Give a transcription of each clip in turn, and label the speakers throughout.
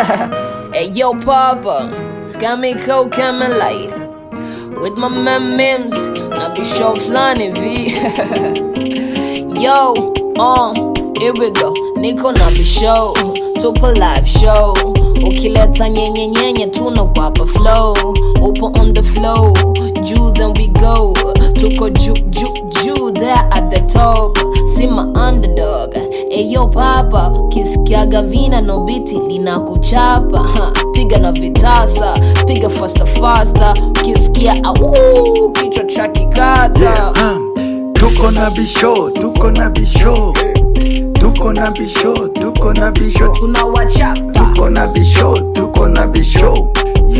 Speaker 1: hey yo, Papa, scammy coke light with my man Mims, na be show flani V. yo, uh, here we go. Niko na be show, tupo live show. Ukileta nyenye nyenye tunawapa flow. Upo on the flow, juu then we go. Tuko juu juu juu there at the top. See my underdog. Eyo papa, kisikiaga vina no biti linakuchapa. Ha, Piga na vitasa, piga faster faster. Kisikia au kichwa cha kikata.
Speaker 2: Yeah, um, tuko na bisho, tuko na bisho, tuko na bisho, tuko na bisho,
Speaker 1: Tunawachapa.
Speaker 2: tuko na bisho, tuko na bisho.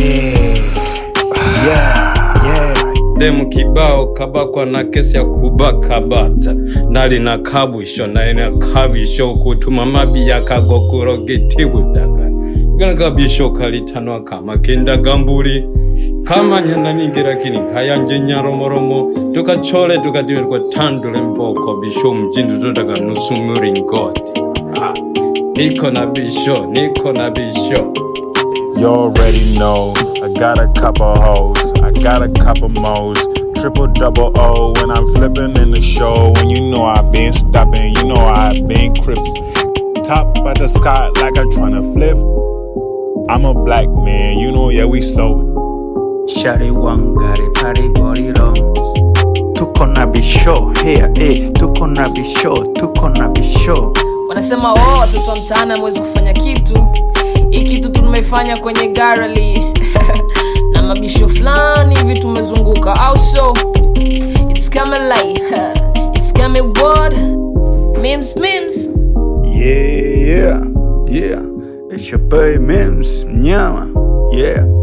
Speaker 3: demu kibao kabakwa na kesi ya kubaka bata nali na kabwisho nali na kabisho kutuma mabi yakagokuro gitibudagala igana kabisho kalitanwa kama kendagambuli kamanyana ningirakini kayanje nyaromoromo tukachole tukadimirwa tandule mboko bisho mjindu todaga nusumuringoti Ah, niko na bisho niko na bisho
Speaker 4: You already know I got a couple hoes, I got a couple mo's. Triple double O when I'm flipping in the show. When you know I've been stopping, you know I've been crippin'. Top of the sky like I'm tryna flip. I'm a black man, you know, yeah, we so.
Speaker 2: Shari wangari pari gorilo. Tuko na bisho, here, eh, tuko na bisho, tuko na bisho.
Speaker 1: wanasema oh, watoto wa mtaani hamwezi kufanya kitu hii kitu tumefanya kwenye garali na mabisho fulani hivi tumezunguka au so it's coming like it's coming what memes memes
Speaker 2: Yeah, yeah, yeah. It's your boy Mims, mnyama. Yeah.